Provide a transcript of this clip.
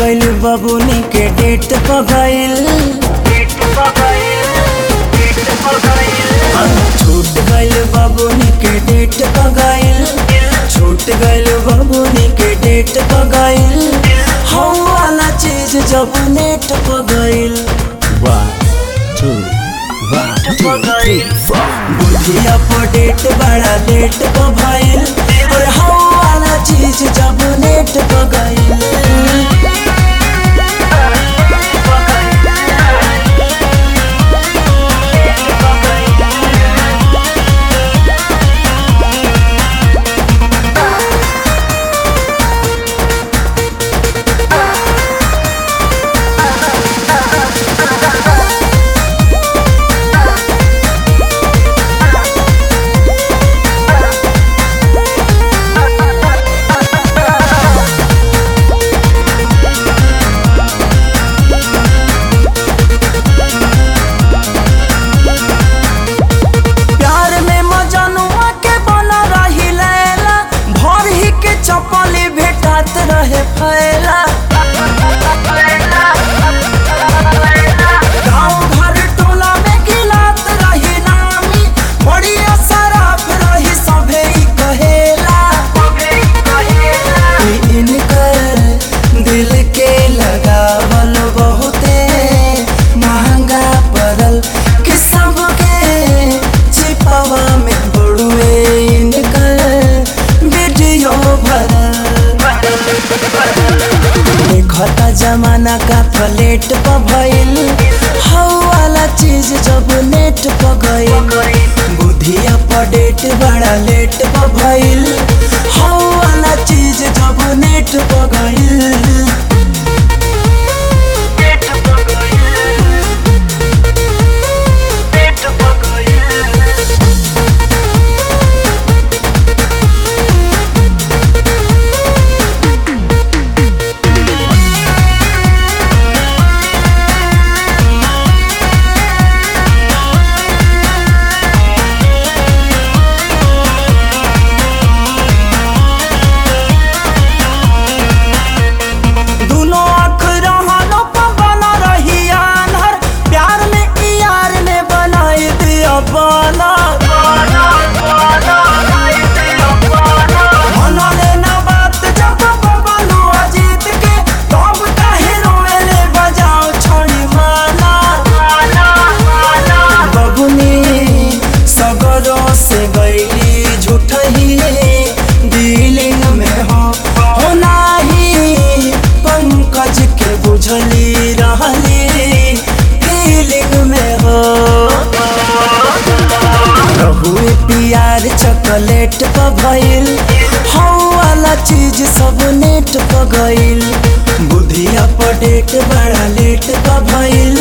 गइल बबुनी के डेट प गइल छूट गइल बबुनी के डेट प गइल छूट गइल बबुनी के डेट प गइल हौ वाला चीज जब नेट प गइल One, two, one, two, three, four. बुढ़िया पर डेट बड़ा लेट प भइल और हौ वाला चीज जब नेट प गइल प्यार में मजनुआ के बना रही लैला भर ही के चपली भेटात रहे फैला गाँव घर टोला में गिलात रही नामी बड़ी सराफ रही सभे ई कहेला ई इनकर दिल के लगावल बहुते महंगा पड़ल कि सबके छिपावा में बड़ुए इनकर वीडियो भरल देखता जमाना का प्लेट पर भइल हौ वाला चीज जब नेट पर गइल बुधिया पर डेट बड़ा लेट पर भइल हौ वाला चीज जब नेट पर गइल दुनो आँख रहनो पर बना रही आन्हर प्यार में ई यार ने बनाई दिया बाना मना लेना बात जब बबलू अजीत के तब काहे रोएले बजाओ छोड़ी माना बबुनी सगरो से गईली झूठही डीलिंग में हो हो नाही पंकज के बुझली रहली फीलिंग में हो रहुए पियार चॉकलेट प भइल हौ वाला चीज सब नेट प गइल बुधिया पर डेट बड़ा लेट प भइल